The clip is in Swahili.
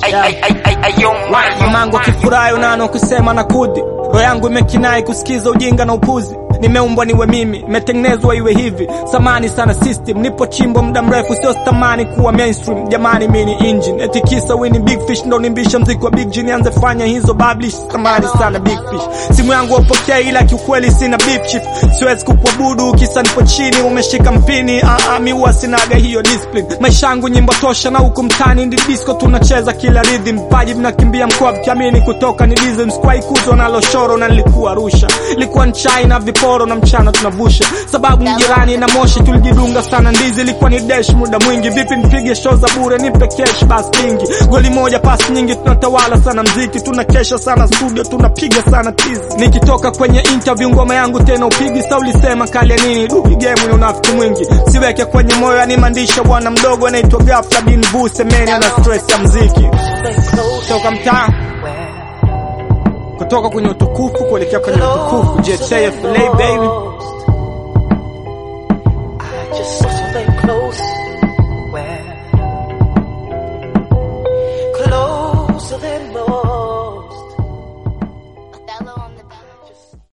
Mamangu akifurahi unano kusema na kudhi, roho yangu imekinai kusikiza ujinga na upuzi. Nimeumbwa niwe mimi, imetengenezwa iwe hivi. Samani sana system, nipo chimbo muda mrefu, sio stamani kuwa mainstream. Jamani mimi ni engine, eti kisa wini big fish ndo nimbisha mziki wa big G, nianze fanya hizo publish. Samani sana big fish, simu yangu wapokea, ila kiukweli sina beef chief. Siwezi kukuabudu kisa nipo chini, umeshika mpini. Ah, ah, mi huwa sinaga hiyo discipline. Maisha yangu nyimbo tosha, na huku mtani ndi disco tunacheza kila rhythm. Paji vinakimbia mkoa vikiamini kutoka ni diesel. Squai kuzo na loshoro na nilikuwa Arusha, ilikuwa nchai na viporo na mchana tunavusha, sababu mjirani na moshi tulijidunga sana ndizi. Ilikuwa ni dash muda mwingi, vipi nipige show za bure, nipe cash basi kingi. Goli moja pasi nyingi, tunatawala sana mziki, tunakesha sana studio, tunapiga sana tizi. Nikitoka kwenye interview ngoma yangu tena upigi sa ulisema kali ya nini? Dupi game ni unafiki mwingi, siweke kwenye moyo, animandisha bwana mdogo anaitwa Ghafla bin Vu Semeni, ana stress ya mziki toka mtaa kutoka kwenye utukufu kuelekea kwenye utukufu. JTFLA baby, I just stay close. Where? Closer than most.